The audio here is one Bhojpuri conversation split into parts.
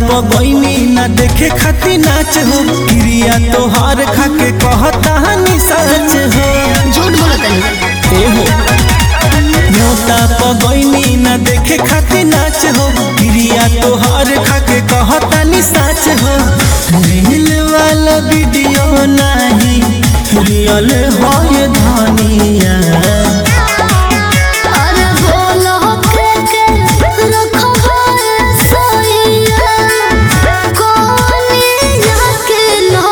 पगैनी ना देखे खाती नाच हो क्रिया तोहार खाके कहता हनी सच हो झूठ बोलो तनी ए हो न्योता पगैनी ना देखे खाती नाच हो क्रिया तोहार खाके कहता नी सच हो रील वाला वीडियो नहीं रियल हो ये धनिया अरे बोलो के के रखबा सोइया कोनिया के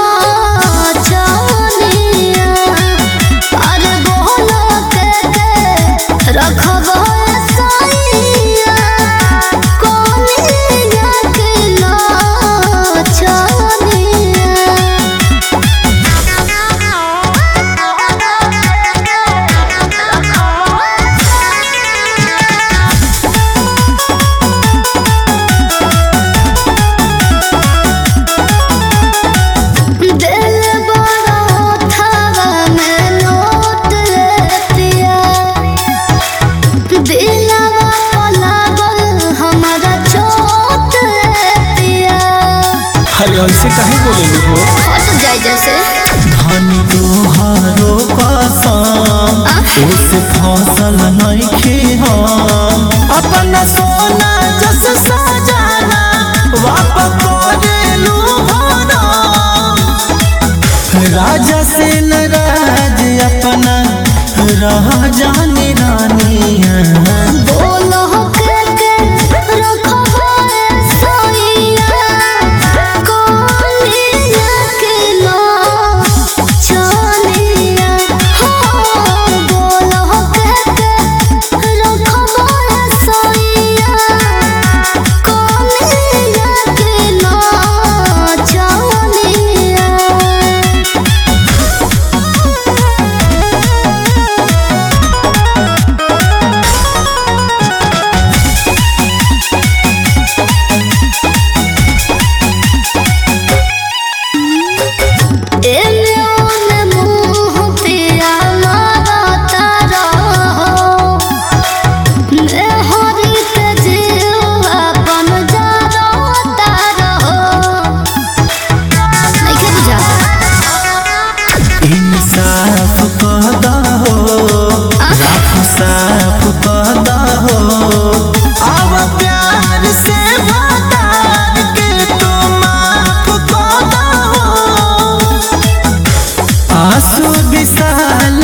नाचनिया अरे बोलो के के रखबा सोइया कोनिया के नाचनिया दिल बड़ा थावा में नोट पिया दिलवा पलागल हमारा चोट पिया अरे ऐसे काहे बोले हो हट जाए जैसे धनी तोहारो कसम उस फसल नइखे हम अपना सोना जस सजाना वापस करेलू भरम राजा से नाराज अपना रह जाने रानिया बोलो के के रखबा सोइया कोनिया के नाचनिया हो बोलो के के रखबा सोइया कोनिया के एने ओने मुँह पिया मारता रहो नेहरी के जीव अपन जरता रहो नइखे बुझाता इंसाफ कहदा हो राख साफ कहदा हो अब प्यार से भतार के तो माफ कहदा हो आंसू विशाल